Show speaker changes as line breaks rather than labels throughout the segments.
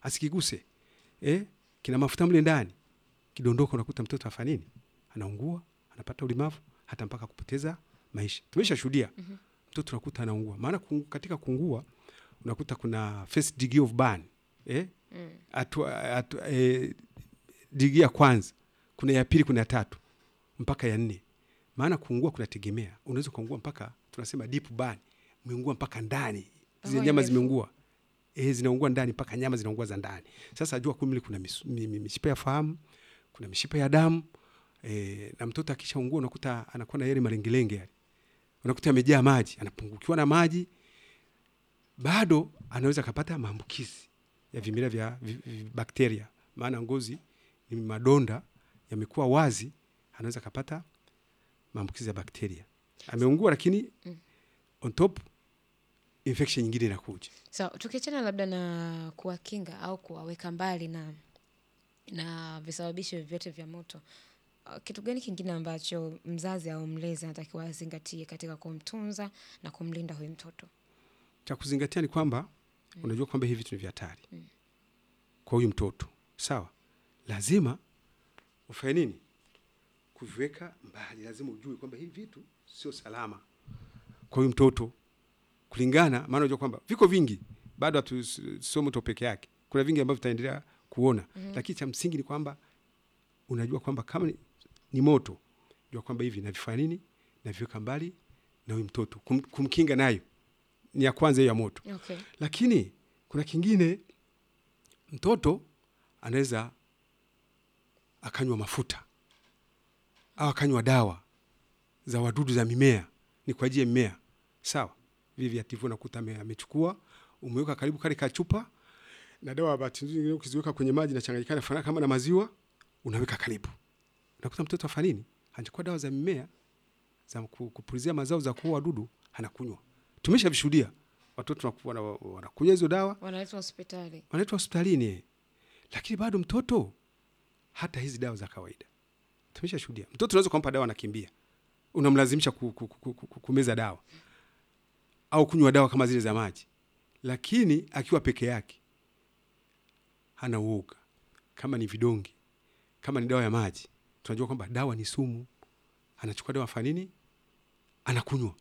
asikiguse eh, kina mafuta mle ndani, kidondoka, unakuta mtoto afanya nini? Anaungua, anapata ulemavu, hata mpaka kupoteza maisha. Tumeshashuhudia
Mhm.
mtoto unakuta anaungua, maana kungu, katika kuungua unakuta kuna first degree of burn eh,
Mm.
hatua hatua, eh, degree ya kwanza, kuna ya pili, kuna ya tatu mpaka ya nne. Maana kuungua kunategemea, unaweza kuungua mpaka tunasema deep burn, umeungua mpaka ndani, zile
Oh,
nyama
imefu-
zimeungua eh, zinaungua ndani mpaka nyama zinaungua za ndani. Sasa jua kumbe kuna misu- mi- mi- mishipa ya fahamu, kuna mishipa ya damu eh, na mtoto akishaungua unakuta anakuwa na yale malengelenge yale, unakuta amejaa maji, anapungukiwa na maji, bado anaweza akapata maambukizi ya vimelea vya vi, vi, bakteria, maana ngozi ni madonda yamekuwa wazi, anaweza akapata maambukizi ya bakteria. Ameungua lakini
Mm.
on top infection nyingine inakuja.
Sawa, tukiachana labda na kuwakinga au kuwaweka mbali na na visababishi vyote vya moto, uh, kitu gani kingine ambacho mzazi au mlezi anatakiwa azingatie katika kumtunza na kumlinda huyu mtoto?
cha kuzingatia ni kwamba unajua kwamba hivi vitu ni vya hatari kwa huyu mtoto sawa. Lazima ufanye nini? Kuviweka mbali. Lazima ujue kwamba hivi vitu sio salama kwa huyu mtoto, kulingana maana unajua kwamba viko vingi, bado hatu sio moto peke yake, kuna vingi ambavyo tutaendelea kuona lakini cha msingi ni kwamba unajua kwamba kama ni, ni moto, jua kwamba hivi navifanya nini, naviweka mbali na huyu mtoto, kum, kumkinga nayo ni ya kwanza hiyo ya moto
Okay.
lakini kuna kingine mtoto anaweza akanywa mafuta au akanywa dawa za wadudu za mimea, ni kwa ajili ya mimea sawa. Vivi vya tifu nakuta ame- amechukua umeweka karibu kale kachupa na dawa, bahati nzuri nyingine ukiziweka kwenye maji nachanganyikana fanana kama na maziwa, unaweka karibu, unakuta mtoto afanya nini? Anachukua dawa za mimea za ku- kupulizia mazao za kuua wadudu, anakunywa. Tumeshavishuhudia watoto wanaku- wana- wanakunywa hizo dawa
Wanaletwa hospitali.
wanaletwa hospitalini, lakini bado mtoto hata hizi dawa za kawaida tumeshashuhudia. Mtoto unaweza kumpa dawa anakimbia, unamlazimisha ku, ku, ku, ku, kumeza dawa au kunywa dawa kama zile za maji, lakini akiwa peke yake hana uoga. Kama ni vidonge, kama ni dawa ya maji, tunajua kwamba dawa ni sumu. Anachukua dawa afanya nini? Anakunywa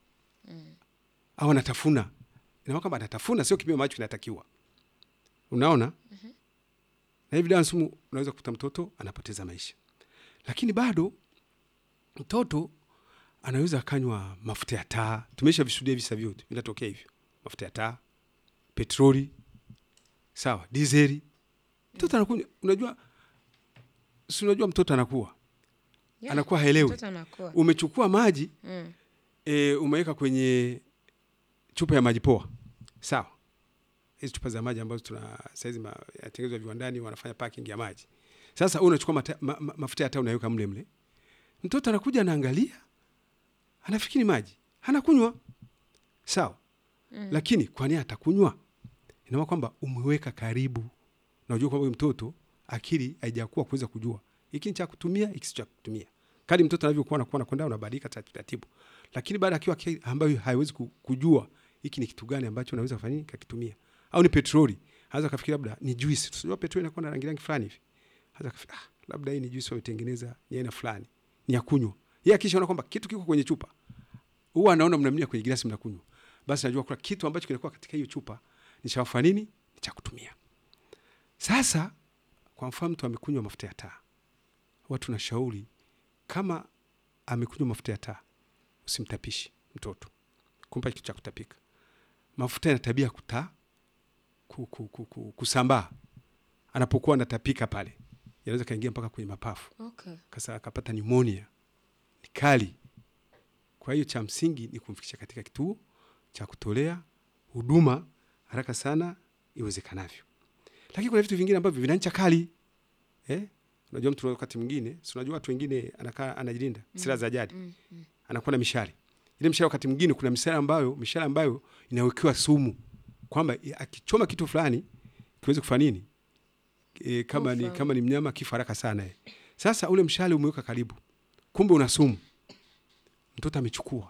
au anatafuna. Inaona kwamba anatafuna, sio kipimo ambacho kinatakiwa. Unaona? Na hivi dawa sumu, unaweza kukuta mtoto anapoteza maisha, lakini bado mtoto anaweza akanywa mafuta ya taa. Tumesha vishuhudia visa vyote vinatokea hivyo, mafuta ya taa, petroli, sawa, dizeli. Mtoto anakunywa, unajua, si unajua mtoto anakuwa
Yeah,
anakuwa haelewi.
Mtoto anakuwa.
Umechukua maji
Mm.
e, umeweka kwenye chupa ya maji poa, sawa. Hizi chupa za maji ambazo tuna saizi ma- yatengenezwa viwandani, wanafanya parking ya maji. Sasa wewe unachukua mata, ma, ma, mafuta ya taa unaweka mle mle, mtoto anakuja anaangalia, anafikiri maji, anakunywa sawa.
Mm.
Lakini kwa nini atakunywa? Inaona kwamba umeweka karibu, na unajua kwamba huyu mtoto akili haijakuwa kuweza kujua hiki ni cha kutumia, hiki si cha kutumia. Kadri mtoto anavyokuwa anakuwa anakwenda unabadilika taratibu taratibu, lakini baada akiwa akili ambayo haiwezi ku- kujua hiki ni kitu gani ambacho naweza kufanya nini kakitumia, au ni petroli, anaweza kafikiri labda ni juice. Tunajua petroli inakuwa na rangi rangi fulani hivi, anaweza kafikiri ah, labda hii ni juice wametengeneza ya aina fulani, ni ya kunywa. Yeye akishaona kwamba kitu kiko kwenye chupa, huwa anaona mnamnia kwenye glasi mnakunywa, basi najua kuna kitu ambacho kinakuwa katika hiyo chupa ni cha kufanya nini, ni cha kutumia. Sasa kwa mfano mtu amekunywa mafuta ya taa, huwa tunashauri kama amekunywa mafuta ya taa, usimtapishi mtoto, kumpa kitu cha kutapika. Mafuta yana tabia kuta ku, ku, ku, ku, kusambaa anapokuwa anatapika pale, yanaweza kaingia mpaka kwenye mapafu
Okay.
kasa akapata pneumonia, ni kali. Kwa hiyo cha msingi ni kumfikisha katika kituo cha kutolea huduma haraka sana iwezekanavyo. Lakini kuna vitu vingine ambavyo vina ncha kali eh? Unajua mtu wakati mwingine, si unajua watu wengine anakaa anajilinda silaha za jadi,
Mm. Mm.
anakuwa na mishale. Ile mishale wakati mwingine kuna mishale ambayo mishale ambayo inawekewa sumu kwamba i- akichoma kitu fulani kiweze kufanya nini e, kama ni,
Kufa.
kama ni mnyama kifa haraka sana eh. Sasa ule mshale umeweka karibu, kumbe una sumu, mtoto amechukua,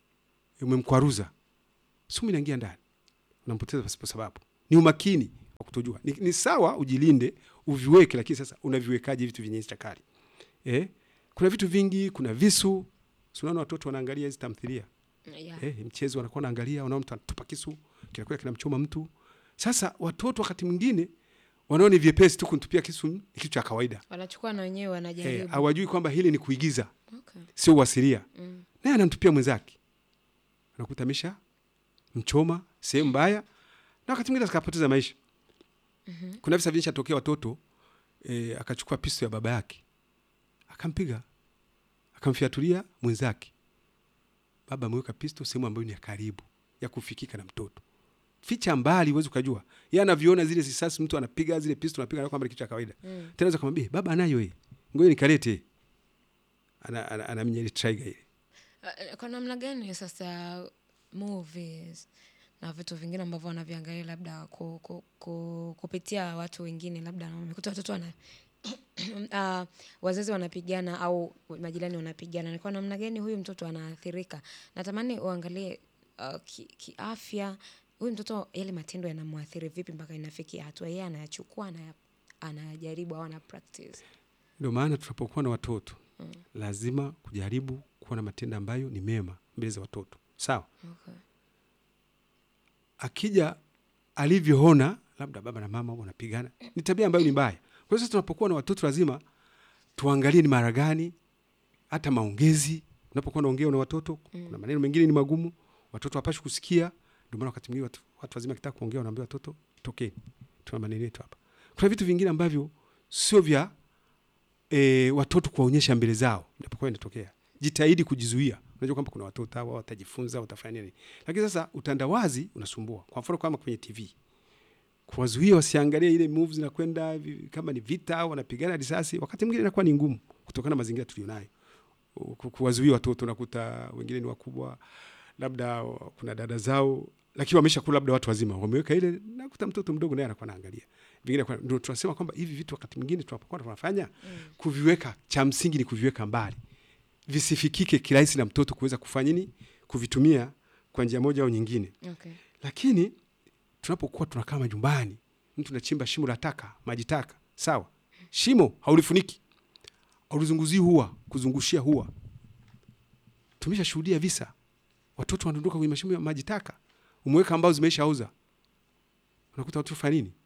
umemkwaruza, sumu inaingia ndani, unampoteza pasipo sababu. Ni umakini wa kutumia kutojua ni, ni sawa ujilinde uviweke lakini sasa unaviwekaje vitu vyenye ncha kali eh? kuna vitu vingi kuna visu Si unaona watoto wanaangalia hizi tamthilia
Yeah.
eh, mchezo wanakuwa wanaangalia wanaona mtu anatupa kisu kinakuwa kinamchoma mtu sasa watoto wakati mwingine wanaona ni vyepesi tu kunitupia kisu ni kitu cha kawaida
wanachukua na wenyewe
eh,
wanajaribu
hawajui kwamba hili ni kuigiza
okay.
sio uasilia
mm.
naye anamtupia mwenzake anakuta amesha mchoma sehemu mbaya na wakati mwingine akapoteza maisha
Mhm.
kuna visa vilishatokea watoto e, akachukua pisto ya baba yake akampiga akamfiatulia mwenzake baba ameweka pisto sehemu ambayo ni ya karibu ya kufikika na mtoto ficha mbali huwezi ukajua yeye anaviona zile risasi mtu anapiga zile pisto anapiga anaona kwamba ni kitu cha kawaida
Mm.
tena za kumwambia baba anayo yeye ngoja nikalete ana, ana, anaminya ile trigger ile
Uh, kwa namna gani sasa movies na vitu vingine ambavyo wanaviangalia labda ku, ku, ku, kupitia watu wengine labda wamekuta watoto wana uh, wazazi wanapigana au majirani wanapigana ni kwa namna gani huyu mtoto anaathirika natamani uangalie uh, ki- kiafya huyu mtoto yale matendo yanamwathiri vipi mpaka inafikia hatua yeye anayachukua anaya- anayajaribu au ana practice
ndio maana tunapokuwa na watoto mm. lazima kujaribu kuwa na matendo ambayo ni mema mbele za watoto sawa
okay.
akija alivyoona labda baba na mama wanapigana ni tabia ambayo ni mbaya kwa hiyo sasa tunapokuwa na watoto lazima tuangalie ni mara gani hata maongezi unapokuwa naongea na watoto mm. kuna maneno mengine ni magumu watoto hapashi kusikia ndio maana wakati mwingine watu, watu wazima kitaka kuongea wanaambia watoto tokeni tuna maneno yetu hapa kuna vitu vingine ambavyo sio vya e, watoto kuwaonyesha mbele zao inapokuwa inatokea jitahidi kujizuia unajua kwamba kuna watoto hawa watajifunza watafanya nini lakini sasa utandawazi unasumbua kwa mfano kama kwenye tv kuwazuia wasiangalie ile move zinakwenda vi- kama ni vita au wanapigana risasi wakati mwingine inakuwa ni ngumu kutokana na mazingira tulionayo Ku- kuwazuia watoto unakuta wengine ni wakubwa labda wa- kuna dada zao lakini wamesha kula labda watu wazima wameweka ile nakuta mtoto mdogo naye anakuwa anaangalia vingine kwa- ndio tunasema kwamba hivi vitu wakati mwingine tunapokuwa tunafanya mm. kuviweka cha msingi ni kuviweka mbali visifikike kirahisi na mtoto kuweza kufanya nini kuvitumia kwa njia moja au nyingine
Okay.
lakini tunapokuwa tunakaa majumbani mtu nachimba shimo la taka maji taka sawa shimo haulifuniki haulizunguzii hua kuzungushia hua tumeshashuhudia visa watoto wanadondoka kwenye mashimo ya maji taka umeweka ambao zimeishauza unakuta watoto fanya nini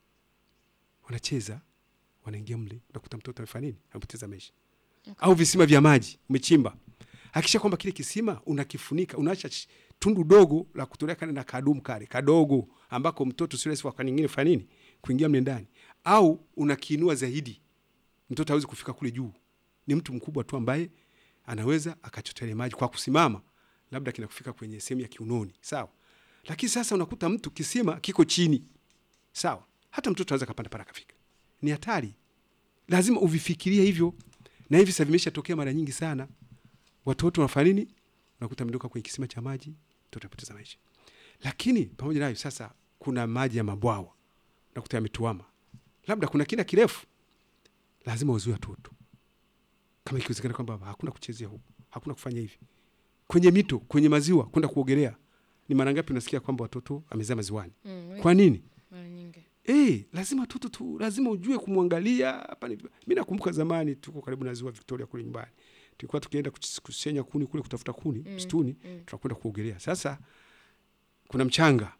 wanacheza wanaingia mle unakuta mtoto amefanya nini amepoteza maisha
Okay.
au visima vya maji umechimba hakisha kwamba kile kisima unakifunika unaacha ch- tundu dogo la kutolea kale na kadumu kale kadogo ambako mtoto sio rahisi wakati nyingine fanya nini kuingia mle ndani au unakiinua zaidi mtoto hawezi kufika kule juu ni mtu mkubwa tu ambaye anaweza akachota ile maji kwa kusimama labda kinakufika kwenye sehemu ya kiunoni sawa lakini sasa unakuta mtu kisima kiko chini sawa hata mtoto anaweza kapanda pale akafika ni hatari lazima uvifikirie hivyo na hivi sasa vimeshatokea mara nyingi sana watoto wanafanya nini unakuta mdoka kwenye kisima cha maji mtoto apoteza maisha lakini pamoja nayo sasa kuna maji ya mabwawa unakuta yametuama labda kuna kina kirefu lazima wazuie watoto kama ikiwezekana kwamba hakuna kuchezea huku hakuna kufanya hivi kwenye mito kwenye maziwa kwenda kuogelea ni mara ngapi unasikia kwamba watoto amezaa maziwani
Mm,
kwa nini
mara nyingi.
Eh, lazima watoto tu lazima ujue kumwangalia hapa ni mimi nakumbuka zamani tuko karibu na ziwa Victoria kule nyumbani. Tulikuwa tukienda kuchis- kusenya kuni kule kutafuta kuni
Mm,
msituni,
mm.
tunakwenda kuogelea. Sasa kuna mchanga.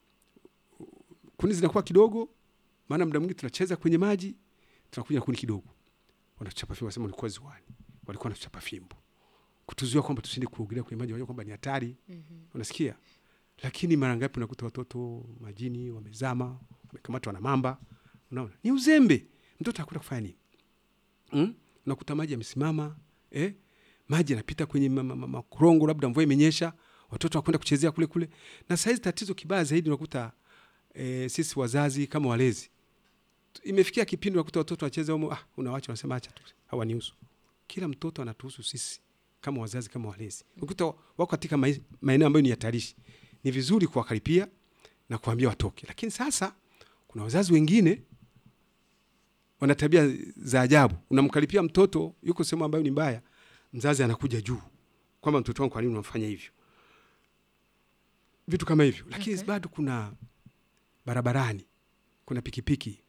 Kuni zinakuwa kidogo maana muda mwingi tunacheza kwenye maji tunakuja kuni kidogo. Wanachapa fimbo wasema ulikuwa ziwani. Walikuwa wanachapa fimbo. Kutuzuia kwamba tusinde kuogelea kwenye maji, wanajua kwamba ni hatari.
Mhm.
Unasikia? Lakini mara ngapi unakuta watoto majini wamezama, wamekamatwa na mamba. Unaona? Ni uzembe. Mtoto hakwenda kufanya nini? Mm? Unakuta maji yamesimama, eh? Maji yanapita kwenye ma- ma- ma- makorongo labda mvua imenyesha, watoto wakwenda kuchezea kule kule. Na saizi tatizo kibaya zaidi unakuta eh, sisi wazazi kama walezi. Imefikia kipindi unakuta watoto wacheza humo, ah, unawacha unasema acha tu. Hawanihusu. Kila mtoto anatuhusu sisi kama wazazi kama walezi. Unakuta wako katika mai- maeneo ambayo ni hatarishi ni vizuri kuwakaripia na kuambia watoke lakini sasa kuna wazazi wengine wana tabia za ajabu unamkaripia mtoto yuko sehemu ambayo ni mbaya mzazi anakuja juu kwamba mtoto wangu kwa nini unamfanya hivyo vitu kama hivyo lakini
Okay.
bado kuna barabarani kuna pikipiki